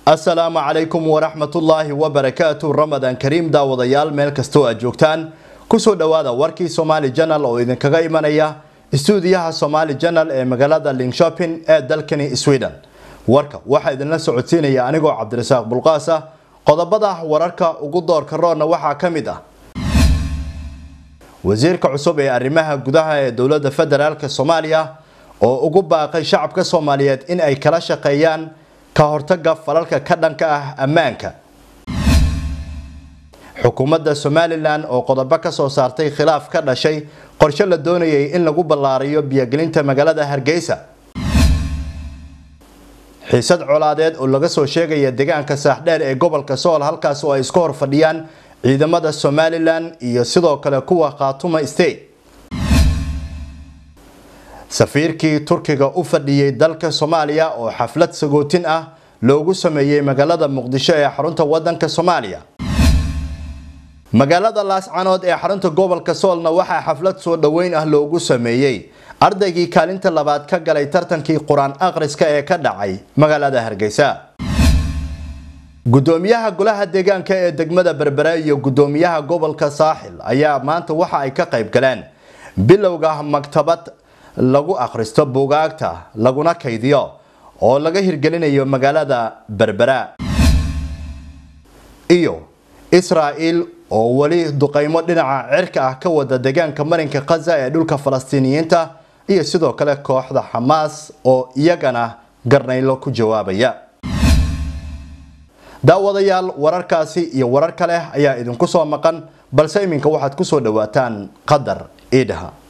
asalaamu calaykum waraxmatullaahi wabarakaatu ramadaan kariim daawadayaal meel kastoo aad joogtaan kusoo dhowaada warkii somaali janal oo idinkaga imanaya istuudiyaha somaali janal ee magaalada linkshopin ee dalkani sweden warka waxaa idinla socodsiinaya anigoo cabdirasaaq bulqaas ah qodobada wararka ugu doorka roonna waxaa ka mid ah wasiirka cusub ee arrimaha gudaha ee dowladda federaalk soomaaliya oo ugu baaqay shacabka soomaaliyeed in ay kala shaqeeyaan ka hortaga falalka ka dhanka ah ammaanka xukuumadda somalilan oo qodobo ka soo saartay khilaaf ka dhashay qorshe la doonayay in lagu ballaariyo biyogelinta magaalada hargeysa xiisad colaadeed oo laga soo sheegaya deegaanka saaxdheer ee gobolka sool halkaas oo ay iska hor fadhiyaan ciidamada somalilan iyo sidoo kale kuwa khaatuma state safiirkii turkiga u fadhiyey dalka soomaaliya oo xaflad sagootin ah loogu sameeyey magaalada muqdisho ee xarunta wadanka soomaaliya magaalada laascanood ee xarunta gobolka soolna waxaa xaflad soo dhoweyn ah loogu sameeyey ardaygii kaalinta labaad ka galay tartankii qur-aan akhriska ee ka dhacay magaalada hargeysa gudoomiyaha golaha deegaanka ee degmada berbere iyo gudoomiyaha gobolka saaxil ayaa maanta waxa ay ka qayb galeen bilowga maktabad lagu akhristo buugaagta laguna kaydiyo oo laga hirgelinayo magaalada berbera iyo israa'il oo weli duqaymo dhinaca cirka ah ka wada deegaanka marinka khaza ee dhulka falastiiniyiinta iyo sidoo kale kooxda xamaas oo iyagana garnaylo ku jawaabaya daawadayaal wararkaasi iyo warar kale ayaa idinku soo maqan balse iminka waxaad ku soo dhawaataan qadar iidhaha